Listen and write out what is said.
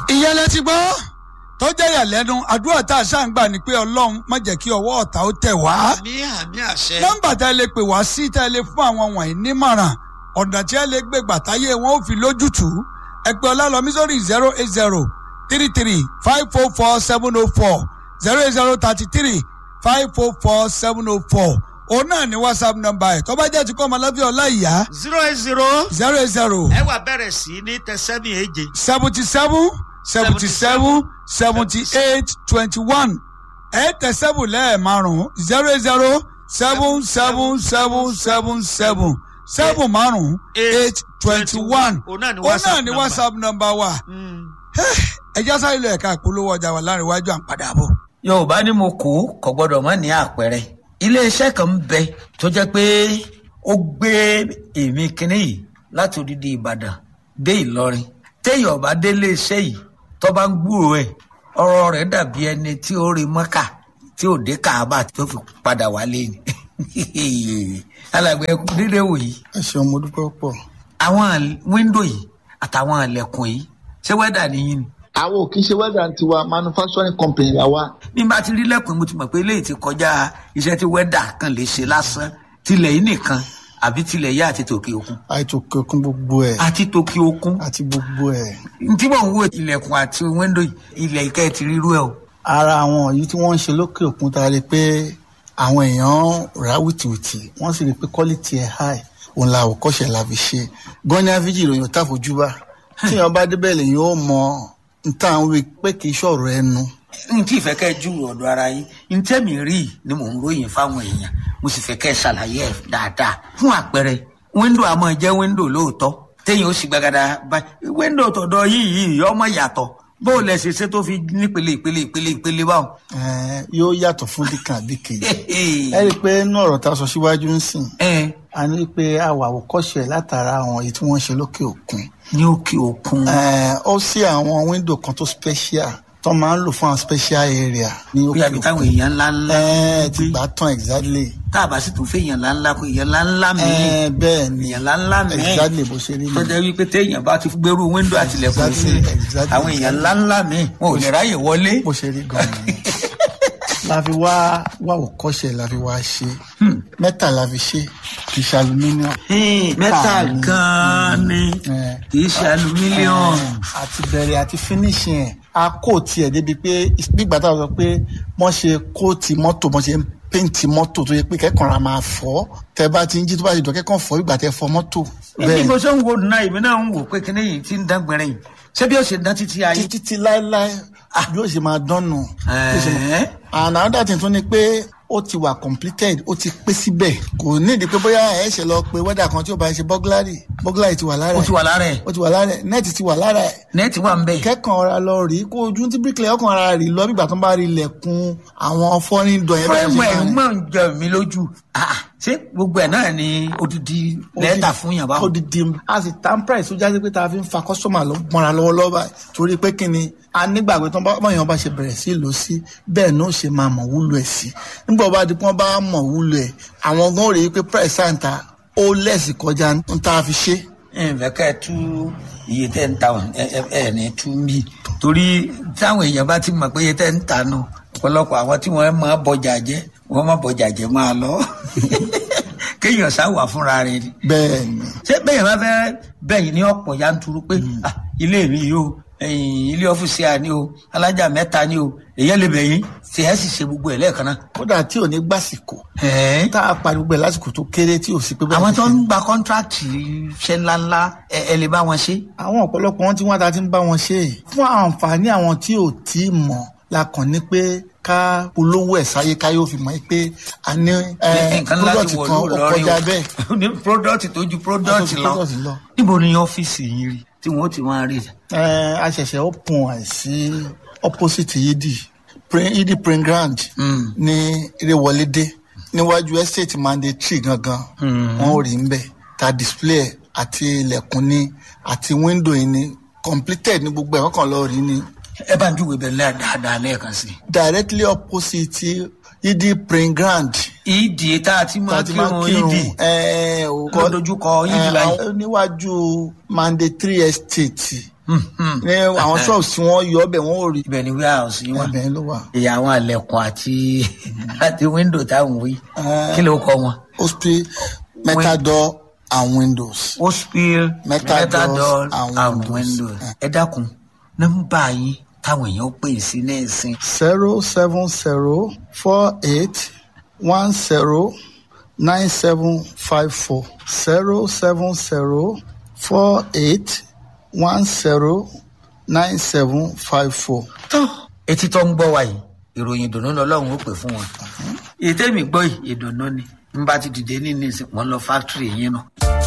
ìyẹn lẹ ti gbọ́ tó jẹ́ ìyàlẹ́nu àdúrà tá a ṣáà ń gbà ní pé ọlọ́run má jẹ́ kí ọwọ́ ọ̀tá ó tẹ̀ wá. àmì àmì àṣẹ. nọ́mbà tá ẹ lè pè wá sí tá ẹ lè fún àwọn wọ̀nyí nímọ̀ràn ọ̀nà tí ẹ lè gbé gbàtáyé wọn ò fi lójútùú ẹ pè ọlálọ́mí sórí zero eight zero three three five four four seven oh four zero eight zero thirty three five four four seven oh four òun náà ní whatsapp nọ́mbà ẹ̀ tó bá jẹ́ ti kọ́ ọmọlẹ́bí ọlá ìyá zero eight zero. zero eight zero ẹ wà bẹ̀rẹ̀ sí ní tẹsẹ́mì èje. seventy seven seventy seven seventy eight twenty one ẹ̀ẹ́dẹ̀ seven lẹ́ẹ̀márùn-ún zero eight zero seven seven seven seven seven seven márùn-ún eight twenty one òun náà ni òun náà whatsapp ni number. whatsapp number wa Mm. ẹja sáré lọ ẹ̀ka ìpolówó ọjà wà láàrin iwájú à ń padà bọ̀. yorùbá ní mo kú kò gbọdọ̀ mọ́ ní àpẹẹrẹ iléeṣẹ́ kan ń bẹ tó jẹ́ pé ó gbé èmi kínní yìí láti odidi ìbàdàn dé ìlọrin téèyàn bá dé iléeṣẹ́ yìí tó bá ń gbúrò ẹ̀ ọ̀rọ̀ rẹ̀ dàbí ẹni tí ó rí mọ́kà tí ò dé kàábà tó fi padà wálé ni alàgbẹ̀ ẹkú dídé wò yìí ẹ ṣeun mo dúpẹ́ pọ̀. àwọn wíńdò yìí àtàwọn ilẹ̀kùn yìí ṣé wẹ́dà nìyí ni àwọn ò kí ń ṣe wẹ́dà tiwa manufacturing company la wa. bí n bá ti rí lẹ́kùn mo ti mọ̀ pé eléyìí ti kọjá iṣẹ́ tí wẹ́dà kan lè ṣe lásán tilẹ̀ yìí nìkan àbí tilẹ̀ yá àti tòkè òkun àìtò kẹkún gbogbo ẹ̀ àti tòkè òkun àti gbogbo ẹ̀. tí mò ń wo ilẹ̀kùn àti wíńdò yìí, ilẹ̀ ìkẹ́ ti rírú ẹ̀ o. ara àwọn yìí tí wọ́n ń ṣe lókè òkun ta rí pé àwọn èèyàn rà wìtìwìtì wọ́n sì rí pé quality ẹ̀ high òun la àwòkọ́ṣe la fi ṣe gan ní aviji ìròyìn tá fojúbà tí èèyàn bá débẹ̀ lèyìn ó mọ nta àwọn wí pé kì í ṣọ̀rọ̀ ẹnu. n tí ìfẹ́ kẹ́ ju ọ̀dọ̀ ara yín n tẹ́mi rí i ni mò ń ròyìn fáwọn èèyàn mo sì fẹ́ kẹ́ ṣàlàyé ẹ̀ dáadáa fún àpẹẹrẹ wíńdò àmọ́ jẹ́ wíńdò lóòótọ́ téèyàn ó sì gbàgàdà báyìí wíńdò tọ̀dọ̀ yìí yìí ọmọ yàtọ̀ bó o lẹ̀ ṣe ṣe tó fi nípele ìpele ìpele ìpele báwọn. Ẹ̀ẹ́, yóò yàtọ̀ fún dìkan àbí kejì. ẹ rí i pé inú ọ̀rọ̀ tá a sọ síwájú ń sìn ẹ a ní pé àwọ̀ àwòkọ́ṣe látara àwọn èyí tí wọ́n ń ṣe lókè òkun. ní òkè òkun. Ẹ̀ẹ́, ó sí àwọn wíńdò kan tó special tó máa ń lò fún àwọn special area ní bí òkè àbí táwọn òkun. èèyàn ńlá ńlá Ẹ̀ẹ́, ti gbà tán exactly. tá a bá sì tún fẹ́ èèyàn ńlá ńlá kó èèyàn ńlá ńlá mi Ẹ̀ẹ́, bẹ́ẹ̀ ni èèyàn ńlá ńlá mi exactly bó ṣe rí tó ni. jẹ́ wípé téèyàn bá ti gbèrú wíńdò àtìlẹ̀kùn Exactly, sí exactly, àwọn èèyàn ńlá ńlá mi wọn ò lè ráyè wọlé. bó ṣe rí gan-an ni. la fi wá wá òkọ́ṣe la fi wá ṣe mẹ́ta la fi ṣe kì í ṣe aluminium. mẹ́ta ni. gan-an ni Ẹ̀. kì í ṣe alumílíọ̀nù. àti bẹ̀rẹ̀ àti finishing ẹ̀ a kóòtì ẹ̀ débi pé nígbà tá a sọ pé wọ́n ṣe kóòtì mọ́tò wọ́n ṣe ń péǹtì mọ́tò tó yẹ pé kẹ́kọ̀ọ́ ra máa fọ́ tẹ bá ti ń jí tó bá ti dọ̀ kẹ́kọ̀ọ́ fọ́ ìgbà tẹ fọ́ mọ́tò bí mo ṣe ń wo náà èmi náà ń wò pé kíní yìí ti ń dán gbẹrẹ yìí ṣé bí ó ṣe dán títí ayé. títí tí láéláé bí ó ṣe máa dánù. bí ó ṣe máa- Ẹ̀ẹ́. and another thing tún ni pé ó ti wà completed ó ti pé síbẹ̀ kò nídìí pé bóyá ẹ̀ ṣe lọ pé wẹ́dà kan tí ó bá ṣe burglary burglary ti wà lára ó ẹ̀ ti wà lára ẹ̀ ó ti wà lára ẹ̀ nẹ́ẹ̀tì ti wà lára ẹ̀ nẹ́ẹ̀tì wà ń bẹ̀. kẹ́kàn ọ̀ra lọ rí kó ojú tí bíríkìlẹ̀ ọkàn ara rí lọ bí ìgbà tó ń bá rí ilẹ̀kùn àwọn fọ́nrín dọ̀ yẹn bẹ́ẹ̀ fúrẹ́mù ẹ̀ ṣe mọ̀ ń jẹ mí lójú. Ah, ṣé gbogbo ẹ̀ náà ni odidi lẹ́tà fún yàn báwo. odidi a sì tan price tó jáde pé tá a fi ń fa kọ́sọ́mà lọ mọ́ra lọ́wọ́lọ́wọ́ báyìí torí pé kí ni a nígbàgbé tó ń bá báyọ̀ bá ṣe bẹ̀rẹ̀ sí lò sí bẹ́ẹ̀ náà ó ṣe máa mọ̀ wúlò ẹ̀ sí nígbà bá di pé wọ́n bá mọ̀ wúlò ẹ̀ àwọn gan rí i pé price àǹtà ó lẹ́sì kọjá ń tá a fi ṣe. ǹfẹ̀ ká ẹ tú iye tẹ́ ń ta wọn ẹ ẹ ẹ ní tú mí torí táwọn èèyàn bá ti mọ̀ pé iye tẹ́ ń ta nù ọ̀pọ̀lọpọ̀ àwọn tí wọ́n máa bọjà jẹ́ wọ́n máa bọjà jẹ́ máa lọ kéèyàn sáwà fúnra rẹ̀ ni bẹ́ẹ̀ ni ṣé bẹ́ẹ̀ bá fẹ́ bẹ́yìn ní ọ̀pọ̀ yanturu pé ah, ilé mi yìí o ẹ̀yìn ilé ọ́fíìsì à ní o alájà mẹ́ta ní o èyàn lè bẹ̀yìn tí ẹ sì ṣe gbogbo ẹ̀ lẹ́ẹ̀kan náà. kódà tí ò ní gbàsìkò Ẹ̀ẹ́. tá a pariwo gbẹ lásìkò tó kéré tí ò sí pé bẹ́ẹ̀ àwọn ti tó ṣe. ń gba kọ́ńtrákì iṣẹ́ ńláńlá ẹ ẹ lè bá wọn ṣe. àwọn ọ̀pọ̀lọpọ̀ wọn tí wọ́n ta ti ń bá wọn ṣe é fún àǹfààní àwọn tí ò tí ì mọ̀ la kàn ní pé ká polówó ẹ̀ sáyé ká yóò fi mọ̀ pé a ní ẹ, nǹkan láti product wọ̀ kan ó lórí kọjá bẹ́ẹ̀. ní product tó ju product Tó ju lọ product lọ. níbo ni ọ́fíìsì yìí rí tí wọ́n ti máa rí. Ẹ, a ṣẹ̀ṣẹ̀ open ẹ̀ sí opposite yidi Prin- yidi print ground Mm. ní Ìrẹ̀wọlédé níwájú estate mandatory gangan wọn ò rí ń bẹ̀ ta display ẹ̀ àti ilẹ̀kùn ni àti window yìí ni completed ní gbogbo ẹ̀ wọ́n kàn lọ rí ni ẹ bá ń júwèé bẹ̀rẹ̀ lẹ́yà dáadáa lẹ́ẹ̀kan sí i. directly opposite yidi print ground ìdí tá a ti máa láti máa kírun kírun ìdí ẹ ò Ló dojúkọ Yidi ẹ, báyìí. àwọn- níwájú mandatory estate ní àwọn ṣọ́ọ̀bù tí wọ́n yọ ọbẹ̀ wọ́n ò rí ibẹ̀ ni warehouse yín wà ẹbẹ̀ ló wà. ìyá àwọn àlẹ̀kùn àti àti window táwọn wí Eh. kí ló kọ wọn. hospital metal door and windows. hospital Metal metal doors door and and windows. windows. ẹ dákun nọ́mbà yín táwọn èèyàn pè sí ní ìsìn zero seven zero four eight one zero nine seven five four zero seven zero four eight one zero nine seven five four. tán etí tó ń gbọ́ wa yìí ìròyìn ìdùnnú lọ́lọ́run ó pè fún wọn. ètè mi gbọ́ yìí ìdùnnú ni n bá ti dìde ní ní ìsìn wọn lọ fáktírì yín nù.